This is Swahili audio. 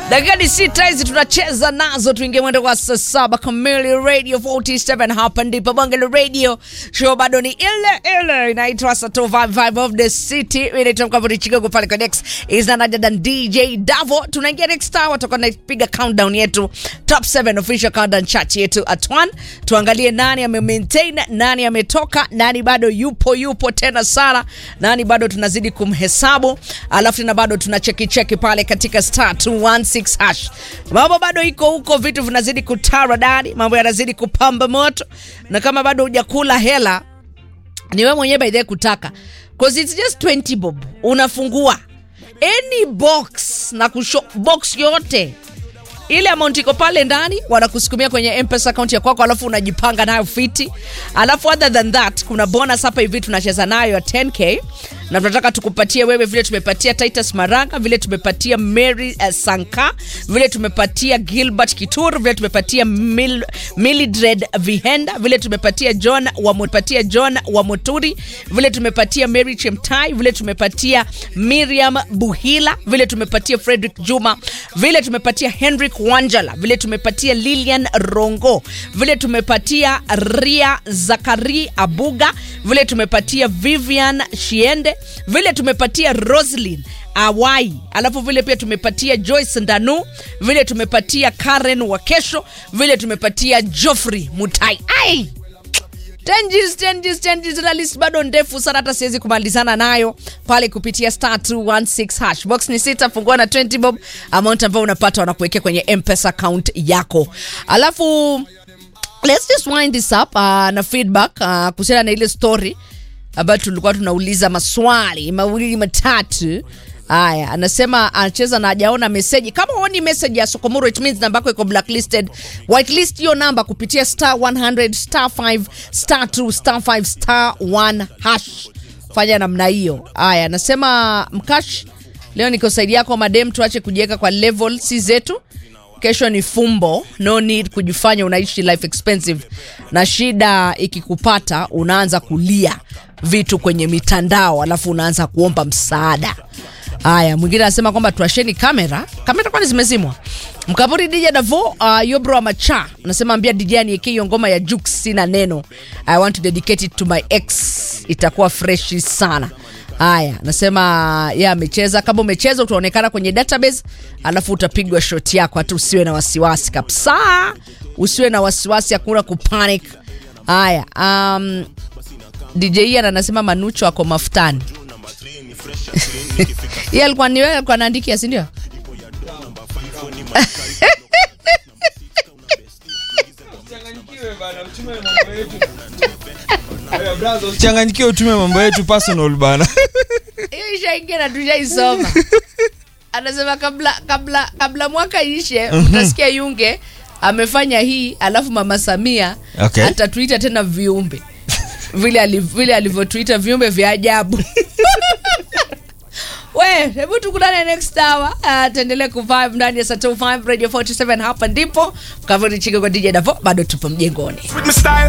dakika ni sita hizi tunacheza nazo, tuingie mwendo kwa saa saba kamili. Radio 47 hapa ndipo bonge la radio show, bado ni ile ile inaitwa Sato Vibe Vibe of the City. Mimi naitwa Mkavuri Chicago pale kwa Dex is none other than DJ Davo. Tunaingia next hour, tutakuwa tunapiga countdown yetu top 7 official countdown chart yetu at 1. Tuangalie nani ame maintain, nani ametoka, nani bado yupo yupo tena sana, nani bado tunazidi kumhesabu, alafu tena bado tuna cheki cheki pale katika star 216 hash. Mambo bado iko huko, vitu vinazidi kutara dadi, mambo yanazidi kupamba moto, na kama bado hujakula hela ni wewe mwenyewe by the way kutaka cause it's just 20 bob unafungua any box na kusho box yote ile amount iko pale ndani wanakusukumia kwenye mpesa account ya kwako alafu unajipanga nayo fiti alafu other than that kuna bonus hapa hivi tunacheza nayo ya 10k na tunataka tukupatie wewe vile tumepatia titus maranga vile tumepatia mary uh, sanka vile tumepatia gilbert kitur vile tumepatia Mil, milidred vihenda vile tumepatia john wamepatia john wamoturi vile tumepatia mary chemtai vile tumepatia miriam buhila vile tumepatia frederick juma vile tumepatia henrik wanjala vile tumepatia lilian rongo vile tumepatia ria zakari abuga vile tumepatia vivian shiende vile tumepatia roslin awai alafu vile pia tumepatia joyce ndanu vile tumepatia karen wakesho vile tumepatia joffrey mutai ai Changes, changes, changes. Na list bado ndefu sana hata siwezi kumalizana nayo pale kupitia star 216 hash box ni sita fungua na 20 bob amount ambayo unapata wanakuwekea kwenye mpesa account yako alafu let's just wind this up uh, na feedback uh, kuhusiana na ile story ambayo tulikuwa tunauliza maswali mawili matatu haya anasema anacheza na hajaona meseji kama huoni meseji ya sokomoro it means namba yako iko blacklisted whitelist hiyo namba kupitia star 100 star 5 star 2 star 5 star 1 hash fanya namna hiyo haya anasema mkash leo niko saidi yako madem tuache kujiweka kwa level si zetu kesho ni fumbo no need kujifanya unaishi life expensive na shida ikikupata unaanza kulia vitu kwenye mitandao alafu unaanza kuomba msaada haya mwingine anasema kwamba tuasheni kamera kamera kwani zimezimwa mkaburi dj davo uh, yobro wa macha anasema ambia dj anieke hiyo ngoma ya juk sina neno i want to dedicate it to my ex itakuwa freshi sana haya nasema ye amecheza kama umecheza utaonekana kwenye database alafu utapigwa shot yako hata usiwe na wasiwasi kabisa usiwe na wasiwasi hakuna kupanic haya um, dj ian anasema manucho ako mafutani ye alikuwa ni wewe alikuwa naandikia sindio changanyikiwe utume mambo yetu personal bana hiyo ishaingia na tushaisoma anasema kabla kabla kabla mwaka ishe utasikia yunge amefanya hii alafu mama samia Okay. atatuita tena viumbe vile ali- vile alivyotuita viumbe vya ajabu we hebu tukutane next hour uh, tuendelee kuvibe ndani ya Sato 5 radio 47 hapa ndipo kavuri chike kwa dj davo bado tupo mjengoni With my style